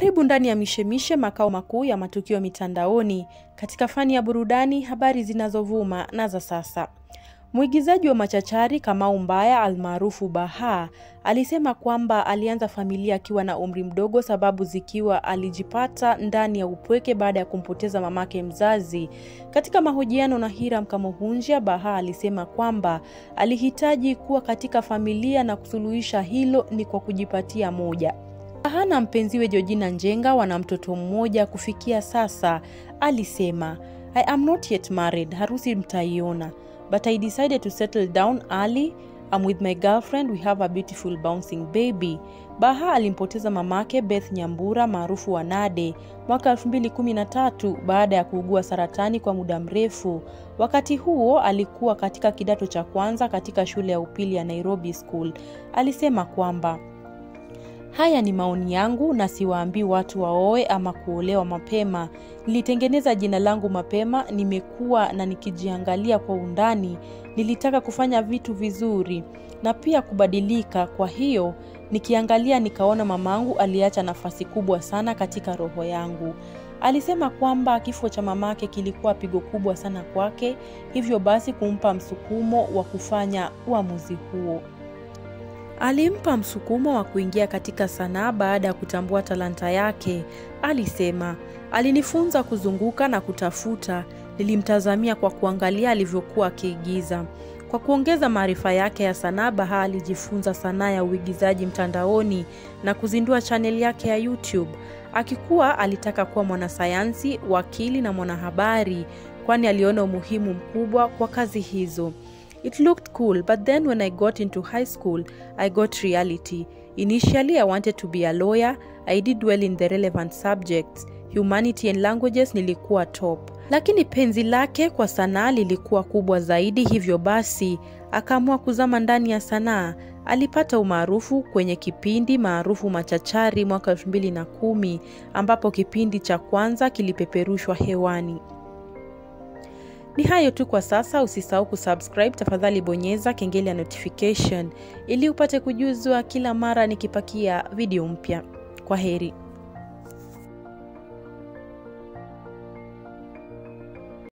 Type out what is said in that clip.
Karibu ndani ya Mishemishe, makao makuu ya matukio mitandaoni, katika fani ya burudani, habari zinazovuma na za sasa. Mwigizaji wa machachari Kamau Mbaya almaarufu Baha alisema kwamba alianza familia akiwa na umri mdogo, sababu zikiwa alijipata ndani ya upweke baada ya kumpoteza mamake mzazi. Katika mahojiano na Hiram Kamuhunjia, Baha alisema kwamba alihitaji kuwa katika familia na kusuluhisha hilo ni kwa kujipatia moja. Baha na mpenziwe Georgina Njenga wana mtoto mmoja kufikia sasa. Alisema, I am not yet married, harusi mtaiona but I decided to settle down early. I'm with my girlfriend, we have a beautiful bouncing baby. Baha alimpoteza mamake Beth Nyambura maarufu wa Nade mwaka 2013 baada ya kuugua saratani kwa muda mrefu. Wakati huo alikuwa katika kidato cha kwanza katika shule ya upili ya Nairobi School. Alisema kwamba Haya ni maoni yangu na siwaambii watu waoe ama kuolewa mapema. Nilitengeneza jina langu mapema, nimekuwa na nikijiangalia kwa undani. Nilitaka kufanya vitu vizuri na pia kubadilika. Kwa hiyo nikiangalia, nikaona mamangu aliacha nafasi kubwa sana katika roho yangu. Alisema kwamba kifo cha mamake kilikuwa pigo kubwa sana kwake, hivyo basi kumpa msukumo wa kufanya uamuzi huo. Alimpa msukumo wa kuingia katika sanaa baada ya kutambua talanta yake. Alisema, alinifunza kuzunguka na kutafuta. Nilimtazamia kwa kuangalia alivyokuwa akiigiza. Kwa kuongeza maarifa yake ya sanaa, Baha alijifunza sanaa ya uigizaji mtandaoni na kuzindua chaneli yake ya YouTube. Akikuwa alitaka kuwa mwanasayansi, wakili na mwanahabari, kwani aliona umuhimu mkubwa kwa kazi hizo. It looked cool, but then when I got into high school, I got reality. Initially, I wanted to be a lawyer. I did well in the relevant subjects. Humanity and languages nilikuwa top. Lakini penzi lake kwa sanaa lilikuwa kubwa zaidi, hivyo basi akaamua kuzama ndani ya sanaa. Alipata umaarufu kwenye kipindi maarufu Machachari mwaka 2010 ambapo kipindi cha kwanza kilipeperushwa hewani. Ni hayo tu kwa sasa. Usisahau kusubscribe, tafadhali bonyeza kengele ya notification ili upate kujuzwa kila mara nikipakia video mpya. Kwa heri.